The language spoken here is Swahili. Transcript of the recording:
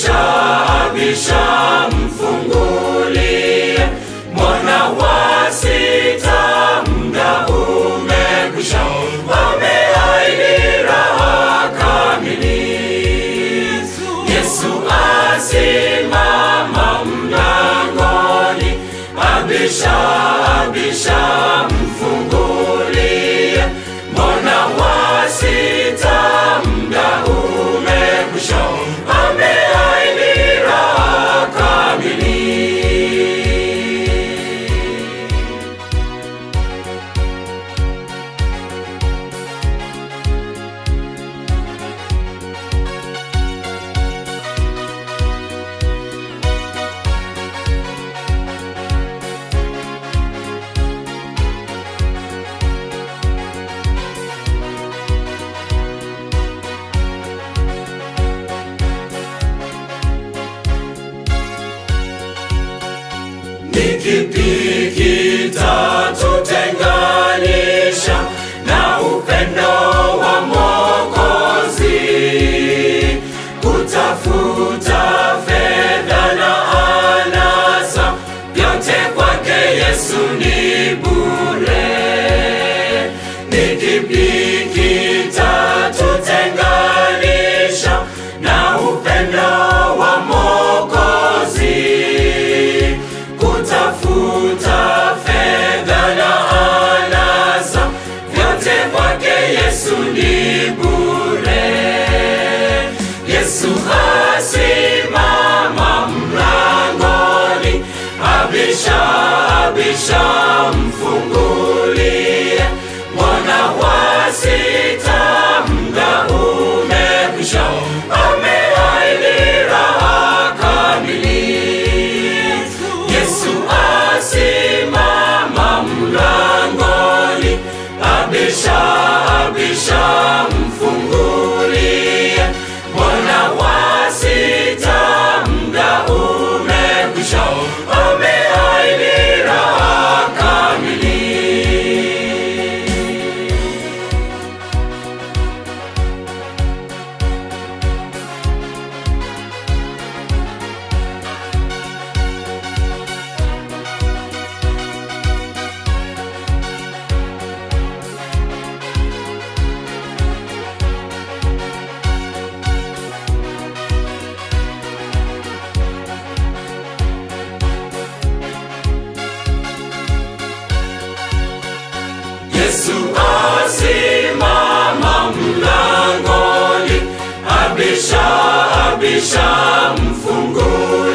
abisha abisha mfungulie mwana wa sita muda umekwisha ameahidi raha kamili yesu asimama mlangoni abisha abisha mfungulie mwana wa sita muda umekwisha ameahidi raha kamili ni kipi kitatutenganisha na upendo wa Mwokozi? Kutafuta fedha na anasa, vyote kwake Yesu ni bure. Ni kipi kitatutenganisha na upendo wa Mwokozi? Kutafuta fedha na anasa, vyote kwake Yesu ni bure. Yesu asimama mlangoni, abisha abisha, mfungulie mwana wa sita, muda umekwisha, ameahidi raha kamili. Yesu asimama mlangoni, abisha abisha, mfungulie mwana wa sita, muda umekwisha, ameahidi raha kamili. Yesu asimama mlangoni, abisha abisha, mfungulie